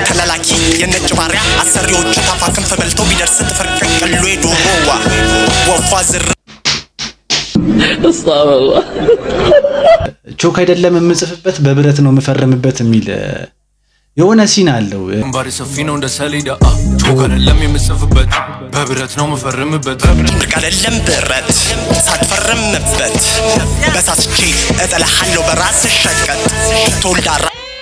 ተላላኪ የነጭ ባሪያ አሰሪዎቹ ታፋ ክንፍ በልተው ቢደርስ ጥፍር ቀቅሎ ዶሮዋ ወፏ ዝር ቾክ አይደለም የምጽፍበት በብረት ነው የምፈርምበት የሚል እ፣ የሆነ ሲን አለው። እ፣ ግንባሬ ሰፊ ነው እንደ ሰሌዳ አ፣ ቾክ አይደለም የምጽፍበት በብረት ነው የምፈርምበት ብርቅ አይደለም ብረት ሳትፈርምበት በሳስቼ እጥልሃለሁ በራስ ሸቀጥ ተወልዳራ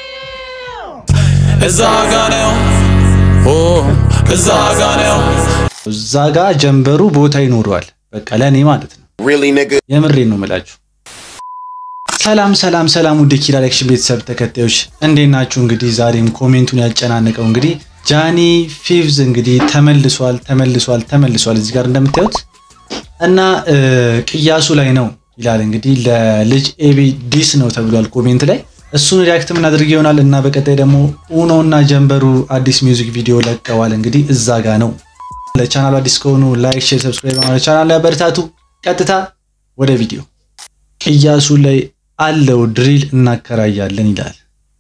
እዛ ጋ ነው ኦ እዛ ጋ ነው እዛ ጋ ጀንበሩ ቦታ ይኖረዋል። በቃ ለእኔ ማለት ነው። የምሬን ነው የምላችሁ። ሰላም ሰላም ሰላም፣ ውድ ኪራ ሪአክሽን ቤተሰብ ተከታዮች እንዴት ናችሁ? እንግዲህ ዛሬም ኮሜንቱን ያጨናነቀው እንግዲህ ጃኒ ፊቭዝ እንግዲህ ተመልሷል ተመልሷል ተመልሷል እዚህ ጋር እንደምታዩት እና እ፣ ቅያሱ ላይ ነው ይላል እንግዲህ ለልጅ ኤቢ ዲስ ነው ተብሏል ኮሜንት ላይ እሱን ሪያክት ምናደርግ ይሆናል እና በቀጣይ ደግሞ ኡኖ እና ጀንበሩ አዲስ ሚውዚክ ቪዲዮ ለቀዋል እንግዲህ እዛ ጋ ነው ለቻናሉ አዲስ ከሆኑ ላይክ ሼር ሰብስክራይብ በማድረግ ቻናል ላይ አበረታቱ ቀጥታ ወደ ቪዲዮ ቅያሱ ላይ አለው ድሪል እናከራያለን ይላል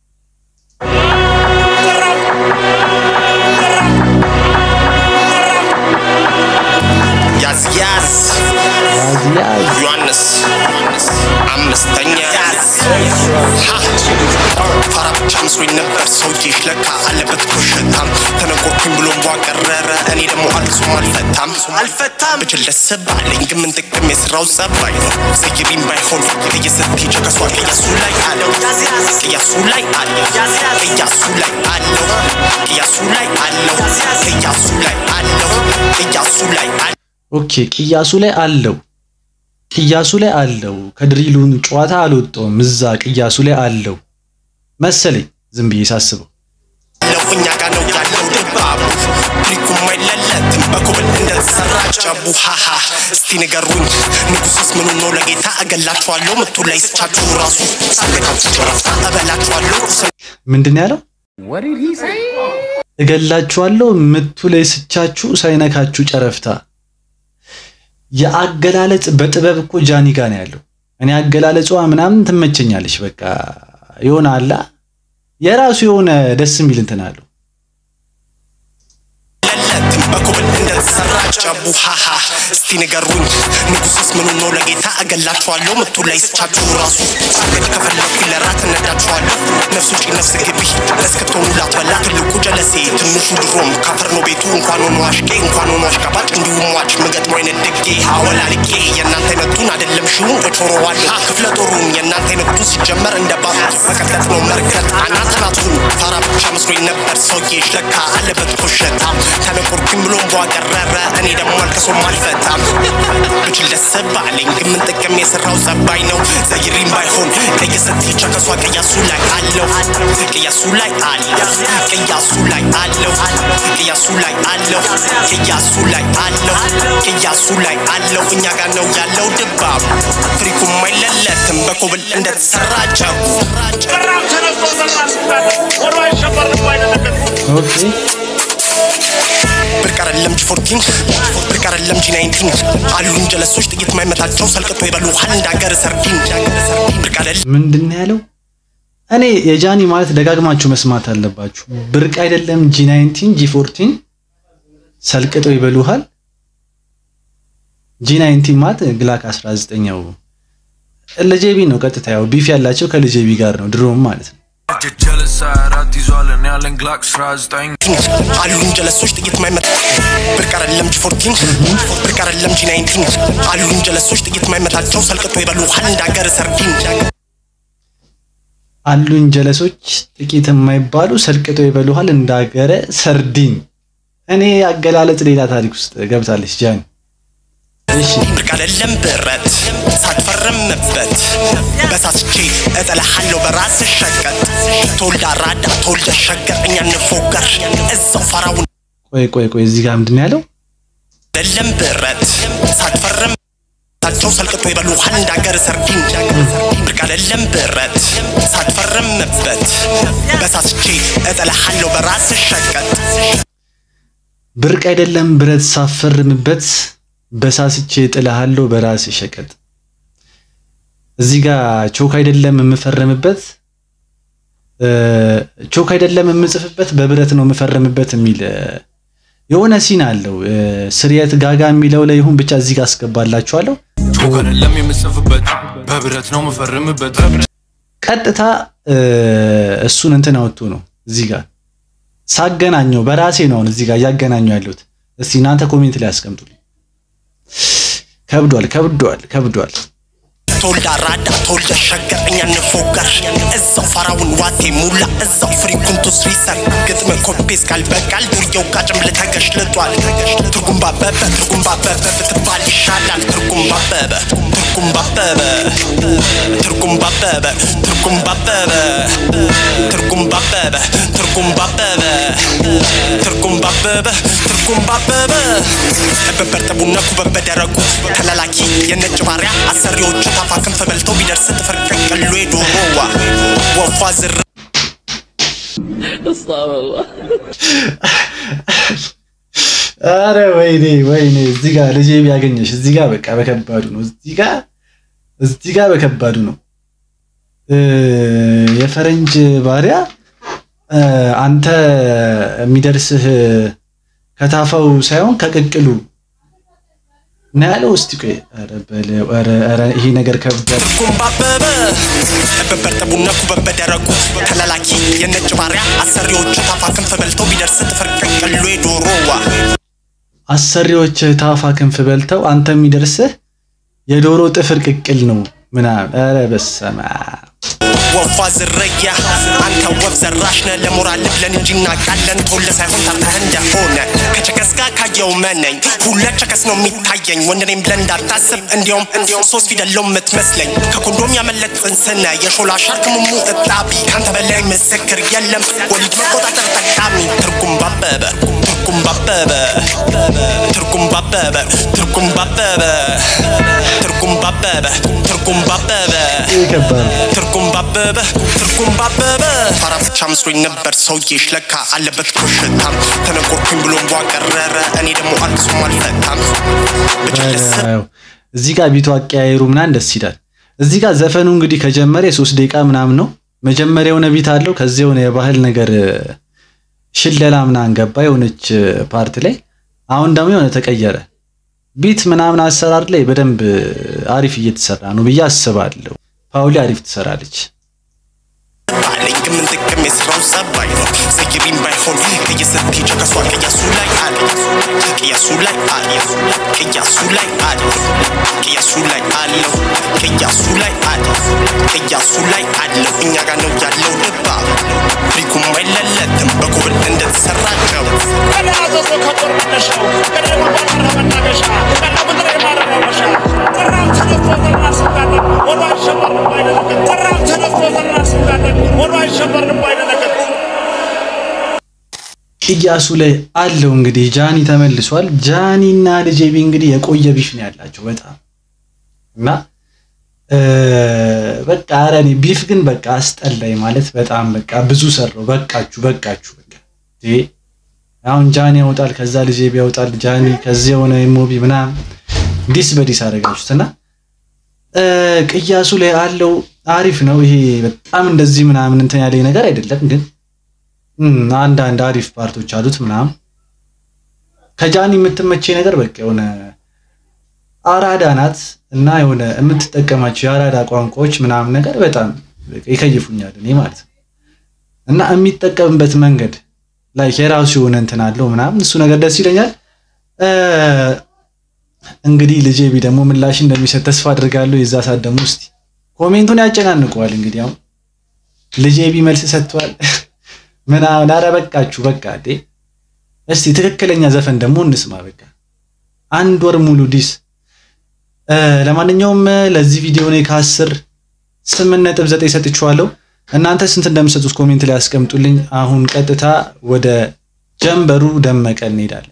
ያዝ ያዝ ያዝ ያዝ ዮሐንስ አምስተኛ ያዝ ሀ ፋራ ብቻ መስሎኝ ነበር ሰውዬሽ ለካ አለበት ኮሸታም ተነቆርኩኝ ብሎ ቧቀረረ እኔ ደግሞ አልቅሶም አልፈታም አልፈታም ብችል ደስ ባለኝ ግን ምን ጥቅም የስራው ጸባይ ነው ዘይሪም ባይሆን እየስትሄጅ ከሷ ቅያሱ ላይ አለው ቅያሱ ላይ አለው ቅያሱ ላይ አለው ቅያሱ ላይ አለው ቅያሱ ላይ አለው ቅያሱ ላይ አለው ኦኬ ቅያሱ ላይ አለው ቅያሱ ላይ አለው ከድሪሉን ጨዋታ አልወጣውም እዛ ቅያሱ ላይ አለው መሰለኝ ዝም ብዬ ሳስበው ያለው እኛ ጋ ነው ያለው ድባቡ ትሪኩም አይለለትም በኮብል እንደተሰራ ጨቡ ሃሃ እስቲ ንገሩኝ ንጉስስ ምኑ ነው ለጌታ እገላችኋለሁ ምቱ ላይ ስቻችሁ ራሱ ሳለካችሁ ጨረፍታ እበላችኋለሁ ምንድን ነው ያለው እገላችኋለሁ ምቱ ላይ ስቻችሁ ሳይነካችሁ ጨረፍታ የአገላለጽ በጥበብ እኮ ጃኒ ጋ ነው ያለው እኔ አገላለጿ ምናምን ትመቸኛለች በቃ የሆነ አላ የራሱ የሆነ ደስ የሚል እንትን አለው ለለትም በኮብል እንደተሰራ ጨቡ ሃሃ እስቲ ንገሩኝ ንጉስስ ምኑ ነው ለጌታ እገላችኋለሁ ምቱ ላይ ስቻችሁ ራሱ ሳገድ ከፈለኩ ለራት እነዳችኋለሁ ነፍስ ውጪ ነፍስ ግቢ እስክትሆኑ ላትበላ ትልቁ ጀለሴ ትንሹ ድሮም ካፈር ነው ቤቱ እንኳን ሆኖ አሽቄ እንኳን ሆኖ አሽቃባጭ እንዲሁም ሟች ምገጥሞ አይነት ድጌ አወላልቄ የእናንተ አይነቱን አይደለም ሺውን እጮረዋለሁ ክፍለ ጦሩን የእናንተ አይነቱን ሲጀመር እንደ ባቡር መቀጠጥ ነው መርከት አናተናቱን ፋራ ብቻ መስሎኝ ነበር ሰውዬሽ ለካ አለበት ኮሸታ ተነቆርኩኝ ብሎም ቧቀረረ እኔ ደግሞ አልቅሶም አልፈታም ብችል ደስ ባለኝ ግን ምን ጥቅም የሰራው ጸባይ ነው ዘይሪም ባይሆን ቀየሰትቻ ከሷ ቅያሱ ላይ አለው ቅያሱ ላይ አለው ቅያሱ ላይ አለው ቅያሱ ላይ አለው ቅያሱ ላይ አለው ቅያሱ ላይ አለው እኛ ጋር ነው ያለው ድባብ ፍሪኩም አይለለትም በኮብል እንደተሰራ ጨቡ ኦኬ ብርቅ አይደለም ጂ14 ብርቅ አይደለም ጂ19 አሉን ጀለሶች ጥይት ማይመታቸው ሰልቅጦ ይበሉሃል እንዳገር ሰርዲን ብርቅ አይደለም ምንድን ነው ያለው እኔ የጃኒ ማለት ደጋግማችሁ መስማት አለባችሁ ብርቅ አይደለም ጂ19 ጂ14 ሰልቅጠው ይበሉሃል ጂ19 ማለት ግላክ 19ኛው ለጄቢ ነው ቀጥታ ያው ቢፍ ያላቸው ከልጄቢ ጋር ነው ድሮም ማለት ነው ጀለሳ አራት ይዟል እኔ ያለን ግላክ 19 አሉን ጀለሶች ጥይት ማይመታ ብርቅ አይደለም ጂ14 ብርቅ አይደለም ጂ19 አሉን ጀለሶች ጥይት ማይመታቸው ሰልቅጦ ይበሉሃል እንዳገር ሰርዲን አሉኝ ጀለሶች ጥቂት የማይባሉ ሰልቅጠው ይበሉሃል እንዳገረ ሰርዲን እኔ አገላለጽ ሌላ ታሪክ ውስጥ ገብታለች ጃኒ እሺ ብርቅ አይደለም ብረት ሳትፈርምበት በሳስቼ እጥልሃለሁ በራስ ሸቀጥ ተወልዳ ራዳ ተወልደ ሸገር እኛ እንፎገር እዛው ፈራውን ቆይ ቆይ ቆይ እዚህ ጋር ምንድን ነው ያለው አይደለም ብረት ሳትፈርም ታቸው ሰልቅጦ ይበሉሃል እንዳገር ሰርዲን ብርቅ አይደለም ብረት ሳትፈርምበት በሳስቼ እጥልሃለሁ በራስ ሸቀጥ ብርቅ አይደለም ብረት ሳፈርምበት በሳስቼ ጥልሃለሁ በራስ ሸቀጥ እዚህ ጋር ቾክ አይደለም የምፈርምበት ቾክ አይደለም የምጽፍበት በብረት ነው የምፈርምበት የሚል የሆነ ሲን አለው። ስርየት ጋጋ የሚለው ላይ ይሁን ብቻ እዚህ ጋር አስገባላችኋለሁ። ቾክ አይደለም የምጽፍበት በብረት ነው የምፈርምበት። ቀጥታ እሱን እንትን አወጡ ነው እዚህ ጋር ሳገናኘው በራሴ ነው አሁን እዚህ ጋር እያገናኘው ያለሁት። እስቲ እናንተ ኮሜንት ላይ አስቀምጡልኝ። ከብዷል ከብዷል ከብዷል። ተወልዳ ራዳ ተወልደ ሸገር እኛ እንፎገር እዛው ፋራውን ዋቴ ሙላ እዛው ፍሪኩንቱስ ሪሰር ግጥም ኮፔስ ካልበቃል ዱርየው ቃጭም ልተገሽልጧል ትርጉም ባበበ ትርጉም ባበበ ብትባል ይሻላል ትርጉም ባበበ ትርጉም ባበበ ትርጉም ባበበ ትርጉም ባበበ ትርጉም ባበበ ትርጉም ባበበ ትርጉም ባበበ ትርጉም ባበበ በበርጠቡና ኩበብ በደረጉ ተላላኪ የነጭ ባሪያ አሰሪዎቹ ታፋ ክንፍ በልተው ቢደርስ ጥፍር ቀቅሎ ዶሮዋ ወፏ ዝር አረ ወይኔ ወይኔ፣ እዚህ ጋር ልጄ ቢያገኘሽ እዚህ ጋር በቃ በከባዱ ነው። እዚህ ጋር እዚህ ጋር በከባዱ ነው። የፈረንጅ ባሪያ አንተ የሚደርስህ ከታፋው ሳይሆን ከቅቅሉ ነው ያለው። እስቲ ቆይ፣ ኧረ በለው፣ ኧረ ኧረ ይሄ ነገር ከብዷል። ትርጉም ባበበ በበርጠቡና ኩበብ በደረጉ ተላላኪ የነጭ ባሪያ አሰሪዎቹ ታፋ ክንፍ በልተው ቢደርስ ጥፍር ቀቅሎ ዶሮዋ አሰሪዎች ታፋ ክንፍ በልተው አንተ የሚደርስህ የዶሮ ጥፍር ቅቅል ነው ምናምን። ኧረ በስመ አብ ወፏ ዝርያ አንተ ወፍ ዘራሽ ነህ ለሞራል ብለን እንጂ እናውቃለን ቶለ ሳይሆን ታርተህ እንደሆነ ከቸከስ ጋር ካየው መነኝ ሁለት ቸከስ ነው የሚታየኝ ወንድ ነኝ ብለን እንዳታስብ እንዲያውም እንዲያውም ሶስት ፊደል ነው የምትመስለኝ ከኮንዶም ያመለጥ ጽንስነ የሾላ ሻርክ ሙሙ እጣቢ ካንተ በላይ ምስክር የለም ወሊድ መቆጣጠር ጠቃሚ ትርጉም ባበበ ትርጉም ባበበ ትርጉም ባበበ ትርጉም ባበበ ትርጉም ባበበ ትርጉም ባበበ ይህ ከባድ ነው። ትርጉም ባበበ ትርጉም ባበበ ፋራ ብቻ መስሎኝ ነበር ሰውዬሽ ለካ አለበት ኮሽታም ተነቆርኩኝ ብሎ ቧቀረረ እኔ ደግሞ አልቅሱም አልፈታም ብቻ ደስ በለው። እዚህ ጋር ቢቱ አቀያየሩ ምናምን ደስ ይላል። እዚህ ጋር ዘፈኑ እንግዲህ ከጀመረ የሶስት ደቂቃ ምናምን ነው። መጀመሪያ የሆነ ቢት አለው። ከዚህ የሆነ የባህል ነገር ሽለላ ምናምን ገባ የሆነች ፓርት ላይ። አሁን ደግሞ የሆነ ተቀየረ ቢት ምናምን አሰራር ላይ በደንብ አሪፍ እየተሰራ ነው ብዬ አስባለሁ። ፓውሊ አሪፍ ትሰራለች። አለኝ ግን ጥቅም የስራው ጸባይ ነው ዘይቤም ባይሆን ከየሰት ቸከሷ ቅያሱ ላይ አለ ቅያሱ ላይ አለ ቅያሱ ላይ አለ ቅያሱ ላይ አለው ቅያሱ ላይ አለ ቅያሱ ላይ አለው እኛ ጋር ነው ያለው ድባብ ፍሪኩም አይለለትም በኮብል እንደተሰራቸው ቅያሱ ላይ አለው እንግዲህ ጃኒ ተመልሷል። ጃኒ እና ልጄቢ እንግዲህ የቆየ ቢፍ ነው ያላቸው በጣም እና በቃ ኧረ እኔ ቢፍ ግን በቃ አስጠላኝ ማለት በጣም በቃ ብዙ ሰራው። በቃችሁ በቃችሁ በቃ እንዴ! አሁን ጃኒ ያወጣል፣ ከዛ ልጄቢ ያወጣል፣ ጃኒ ከዚህ የሆነ ኢሞቢ ምናምን ዲስ በዲስ አደረጋችሁት እና ቅያሱ ላይ አለው አሪፍ ነው። ይሄ በጣም እንደዚህ ምናምን እንትን ያለኝ ነገር አይደለም ግን አንዳንድ አሪፍ ፓርቶች አሉት ምናምን። ከጃኒ የምትመቼ ነገር በቃ የሆነ አራዳ ናት እና የሆነ የምትጠቀማቸው የአራዳ ቋንቋዎች ምናምን ነገር በጣም ይከይፉኛል እኔ ማለት ነው። እና የሚጠቀምበት መንገድ ላይ የራሱ የሆነ እንትን አለው ምናምን እሱ ነገር ደስ ይለኛል። እንግዲህ ልጄ ቢ ደግሞ ምላሽ እንደሚሰጥ ተስፋ አድርጋለሁ። የዛ ሰዓት ደግሞ እስቲ ኮሜንቱን ያጨናንቀዋል። እንግዲህ አሁን ልጄ ቢ መልስ ሰጥቷል ምናምን። ኧረ በቃችሁ በቃ እንዴ! እስቲ ትክክለኛ ዘፈን ደግሞ እንስማ። በቃ አንድ ወር ሙሉ ዲስ። ለማንኛውም ለዚህ ቪዲዮ እኔ ከአስር ስምንት ነጥብ ዘጠኝ ሰጥቼዋለሁ። እናንተ ስንት እንደምሰጡት ኮሜንት ላይ ያስቀምጡልኝ። አሁን ቀጥታ ወደ ጀንበሩ ደመቀ እንሄዳለን።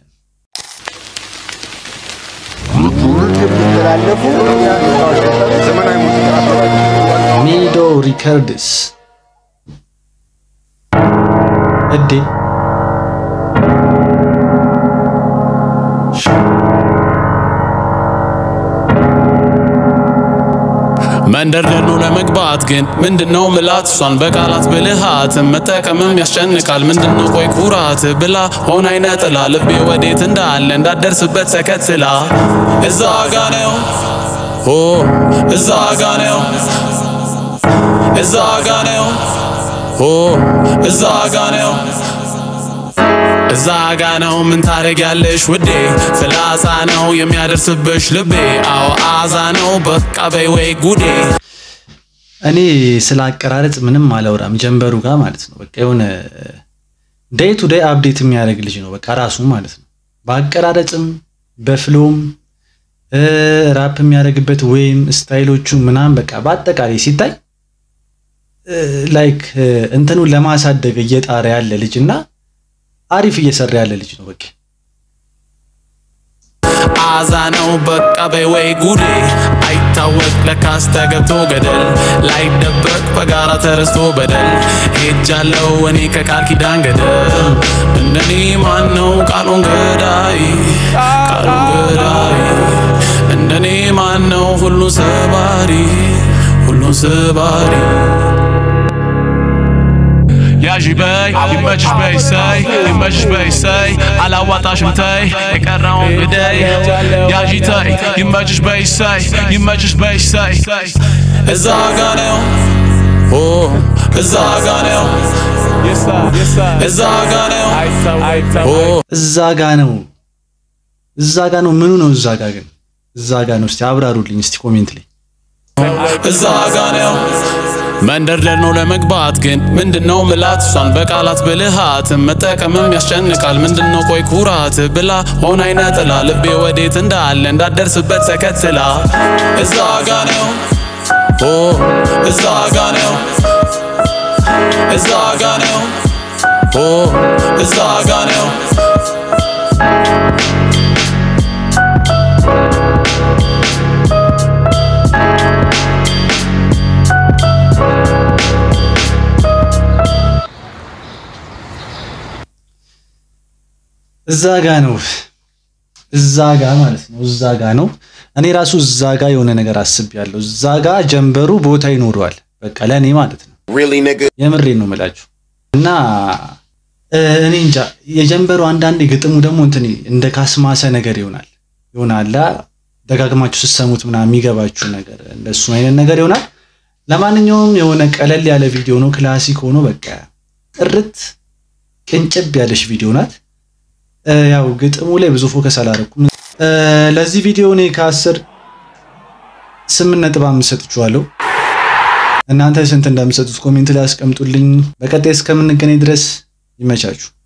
የሚተላለፉ ዘመናዊ ሙዚቃ ሚዶ ሪከርድስ እዴ መንደርደር ነው ለመግባት ግን ምንድነው ምላት እሷን በቃላት ብልሃት መጠቀምም ያስጨንቃል ምንድነው ቆይ ኩራት ብላ ሆን አይነ ጥላ ልቤ ወዴት እንዳለ እንዳደርስበት ተከትላ እዛ ጋ ነው ኦ እዛ ጋ ነው እዛ ጋ ነው ኦ እዛ ጋ ነው እዛ ጋ ነው ምን ታደርጊያለሽ ውዴ ፍላጻ ነው የሚያደርስብሽ ልቤ አዎ አዛ ነው በቃ በይ ወይ ጉዴ እኔ ስለ አቀራረጽ ምንም አላወራም። ጀንበሩ ጋር ማለት ነው በቃ የሆነ ዴይ ቱ ዴይ አፕዴት የሚያደርግ ልጅ ነው በቃ ራሱ ማለት ነው። በአቀራረጽም በፍሎም ራፕ የሚያደርግበት ወይም ስታይሎቹ ምናምን በቃ በአጠቃላይ ሲታይ ላይክ እንትኑን ለማሳደግ እየጣረ ያለ ልጅ እና አሪፍ እየሰራ ያለ ልጅ ነው በቃ አዛ ነው በቃ በይ ወይ ጉዴ አይታወቅ ለካስ ተገብቶ ገደል ላይደበቅ በጋራ ተረስቶ በደል ሄጃለው እኔ ከቃል ኪዳን ገደል እንደኔ ማን ነው ቃሉን ገዳይ ቃሉን ገዳይ እንደኔ ማን ነው ሁሉን ሰባሪ ሁሉን ሰባሪ ያዥ በይ ይመችሽ በይ ሰይ ይመችሽ በይ ሰይ አላዋጣሽም ተይ የቀረውን ግደይ ያዥ ተይ ይመችሽ በይ ሰይ ይመችሽ በይ ሰይ እዛ ጋ ነው ኦ እዛ ጋ ነው እዛ ጋ ነው ኦ እዛ ጋ ነው እዛ ጋ ነው ምኑ ነው እዛ ጋ ግን እዛ ጋ ነው እስቲ አብራሩልኝ እስቲ ኮሜንት ላይ እዛ ጋ ነው መንደርደር ነው ለመግባት ግን ምንድነው ምላት እሷን በቃላት ብልሃት መጠቀምም ያስጨንቃል ምንድነው ቆይ ኩራት ብላ ሆን አይነ ጥላ ልቤ ወዴት እንዳለ እንዳደርስበት ተከትላ እዛ ጋ ነው ኦ እዛ ጋ ነው እዛ ጋ ነው ኦ እዛ ጋ ነው እዛ ጋ ነው እዛ ጋ ማለት ነው እዛ ጋ ነው። እኔ ራሱ እዛ ጋ የሆነ ነገር አስቤያለሁ። እዛ ጋ ጀንበሩ ቦታ ይኖረዋል በቃ ለእኔ ማለት ነው። የምሬን ነው የምላችሁ እና እኔ እንጃ የጀንበሩ አንዳንዴ ግጥሙ ደግሞ እንትን እንደ ካስማሰ ነገር ይሆናል ይሆናል ደጋግማችሁ ስትሰሙት ምናምን የሚገባችሁ ነገር እንደሱ አይነት ነገር ይሆናል። ለማንኛውም የሆነ ቀለል ያለ ቪዲዮ ነው፣ ክላሲክ ሆኖ በቃ ጥርት ቅንጭብ ያለች ቪዲዮ ናት። ያው ግጥሙ ላይ ብዙ ፎከስ አላደረኩም። ለዚህ ቪዲዮ እኔ ከአስር ስምንት ነጥብ አምስት ሰጥቼዋለሁ። እናንተ ስንት እንደምሰጡት ኮሜንት ላይ አስቀምጡልኝ። በቀጣይ እስከምንገናኝ ድረስ ይመቻችሁ።